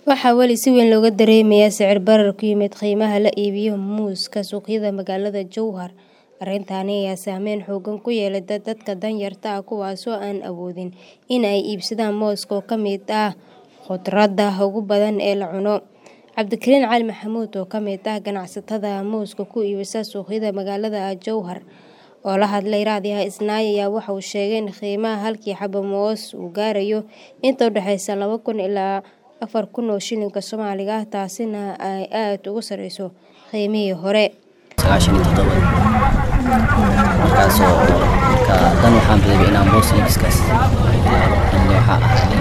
Waxaa weli si weyn looga dareemayaa sicir barar ku yimid qiimaha la iibiyo muuska suuqyada magaalada Jowhar. Arrintani ayaa saameyn xooggan ku yeelatay dadka danyarta ah kuwaas oo aan awoodin in ay iibsadaan mooska oo ka mid ah khudradda ugu badan ee la cuno. Cabdikariin Cali Maxamuud oo ka mid ah ganacsatada muuska ku iibisa suuqyada magaalada Jowhar oo la hadlay raadiyaha Isnaa ayaa waxa uu sheegay in qiimaha halkii xabbo moos uu gaarayo inta u dhaxaysa laba kun ilaa afar kun oo shilinka Soomaaliga ah taasina ay aad uga sareyso qiimihii hore. markaasoo marka dan waxaan bilaabay inaan moos iibskaas bilaabo waxaa ahaa nin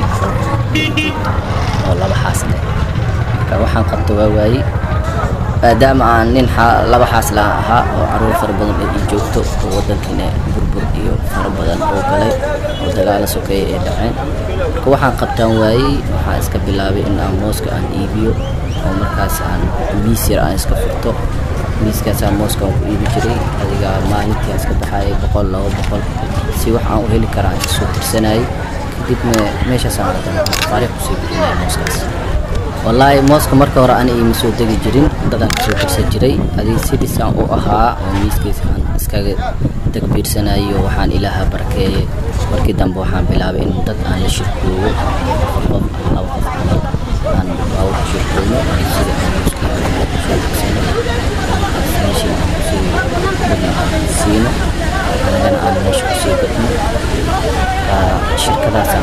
oo laba xaas leh marka waxaan qabto waa waayey maadaama aan nin laba xaas la ahaa oo caruur fara badan ay ii joogto oo waddankiina burbur iyo fara badan oo galay oo dagaalo sokeeye ay dhaceen marka waxaan qabtaan waayey waxaan iska bilaabay in aan mooska aan iibiyo oo markaas aan miis yar aan iska furto miiskaasaan mooska aan ku iibi jiray adiga maalintii aan iska baxayay boqol laba boqol si wax aan u heli karaa aan kasoo tirsanayay kadibna meeshaasaan haddana taariikh kusii bixinaya mooskaas wallaahi mooska marka hore ani iima soo degi jirin dadaan kasoo tirsan jiray adiga sidisaan u ahaa oo miiskiisa aan iskaga dagbiirsanayo waxaan ilaaha barakeeyey markii dambe waxaan bilaabay in dad aan la shirkooyo afar qof ama laba qof camal aan baawurka shirkooyno sida aan mooskii aan kusoo tirsano meeshii aan kusii dadna aan siino anagana aan meesha kusii gadno shirkadaasaan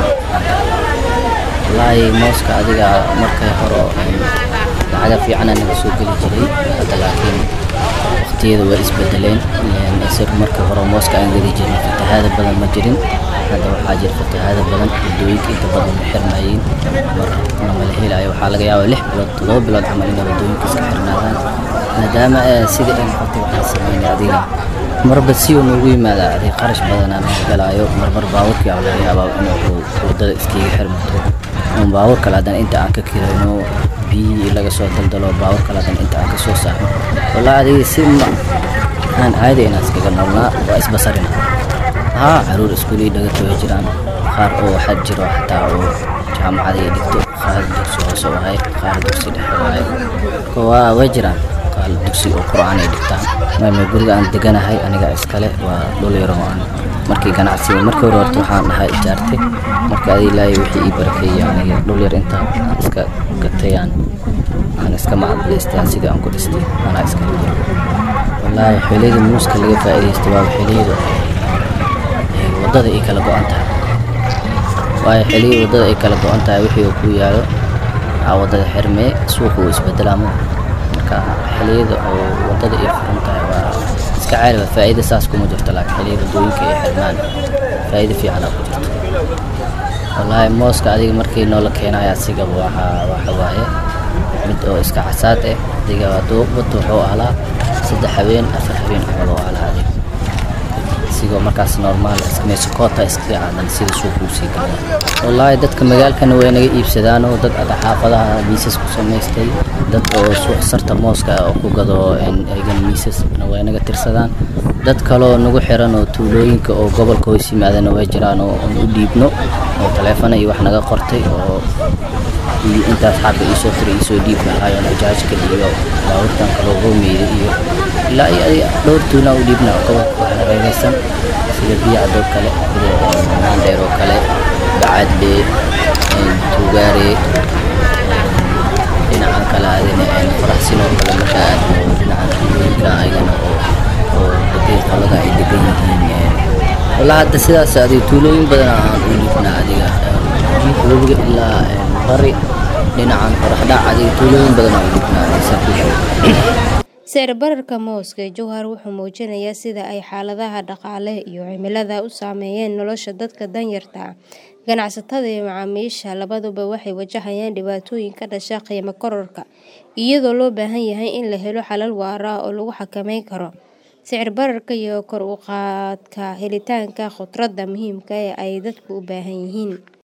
wallaahi mooska adiga markay hore lacaga fiicana naga soo geli jiray hadda laakiin waqtiyada waa isbedeleen isir markii hore mooska aan gadi jirin fatahaada badan ma jirin hadda waxaa jira fatahaada badan waddooyinka inta badan ma xirnayiin mar lama la helayo waxaa laga yaabaa lix bilood toddoba bilood camal inay waddooyinka iska xirnaadaan maadaama sidii ay noqotay waxaan sameynay adiga marba si uu noogu yimaadaa adiga qarash badanaa naga galaayo marmar baaburkii aa laga yaabaa inuu waddada iskiga xirmato un baabur kale haddana inta aan ka kirayno biyihii laga soo daldalo baabur kale haddana inta aan ka soo saarno wallaahi adiga si ma aan caadi inaan iskaga noolnaa waa isbasarina haa caruur iskuulii dhagata way jiraan qaar oo waxaa jiro xataa oo jaamacada ay dhigto qaar dugsi hoose u ahay qaar dugsi dhexe u ahay marka waa way jiraan qaar dugsi oo qur'aan ay dhigtaan maama guriga aan deganahay aniga iskale waa dhul yaro aan markii ganacsiga markii hore horta waxaan dhahaa ijaartay marka adi ilaahay wixii ii barakeeyey aniga dhul yar inta aan iska gatay aan aan iska macadlaystay sidii aan ku dhistay anaa iskala jiro wallaahi xilliyada muuska laga faa'iidaysto waa xilliyada waddada ay kala go'an tahay waayo xilliyada waddada ay kala go'an tahay wixii uu ku yaalo waxaa waddada xirmee suuqa uu isbedelaamo marka xilliyada oo waddada ay furan tahay waa iska caali waa faa'iida saas kuma jirto laakiin xilliyada waddooyinka ay xirmaan faa'iida fiicanaa ku jirto wallaahi mooska adiga markii noola keenayo asiga waxa waxa waaye mid oo iska casaad eh adiga duubata wuxuu ahlaa saddex habeen afar habeen camal oo ahlaa adiga isigoo markaas normaal meesokoota iskaga aadan sida suuqa uu sii gala wallaahi dadka magaalkana way naga iibsadaan oo dad ada xaafadaha miisas ku samaystay dad oo suuq sarta mooska oo ku gado egan miisasna way naga tirsadaan dad kaloo nagu xiran oo tuulooyinka oo gobolka hoos yimaadana way jiraan oo aan u dhiibno oo taleefana iyo wax naga qortay oo intaas xaabka iisoo tiray iisoo dhiib lahaayo najaajka iyo baabuurtan kaloo hoomeyda iyo ilaa iyo dhowr tuulaan u dhiibna gobolka wax hareeraysan sida biyacdoo kale sida maandheer oo kale bacadle tuugaare dhinacan kale adina faraxsin oo kale marka aad dhinacan tuulooyinka ayagana oo oo dadii qolada ay degan yihiin wallaahi hadda sidaas adiga tuulooyin badan aan u dhiibnaa adiga webiga ilaa bari dhinacan qoraxdhac adiga tuulooyin badan aan u dhiibnaa sicir bararka mooska ee Jowhar wuxuu muujinayaa sida ay xaaladaha dhaqaale iyo cimilada u saameeyeen nolosha dadka danyarta ah. Ganacsatada iyo macaamiisha labaduba waxay wajahayaan dhibaatooyin ka dhasha qiimo kororka, iyadoo loo baahan yahay in la helo xalal waara oo lagu xakameyn karo sicir bararka iyo kor u qaadka helitaanka khudradda muhiimka ah ee ay dadku u baahan yihiin.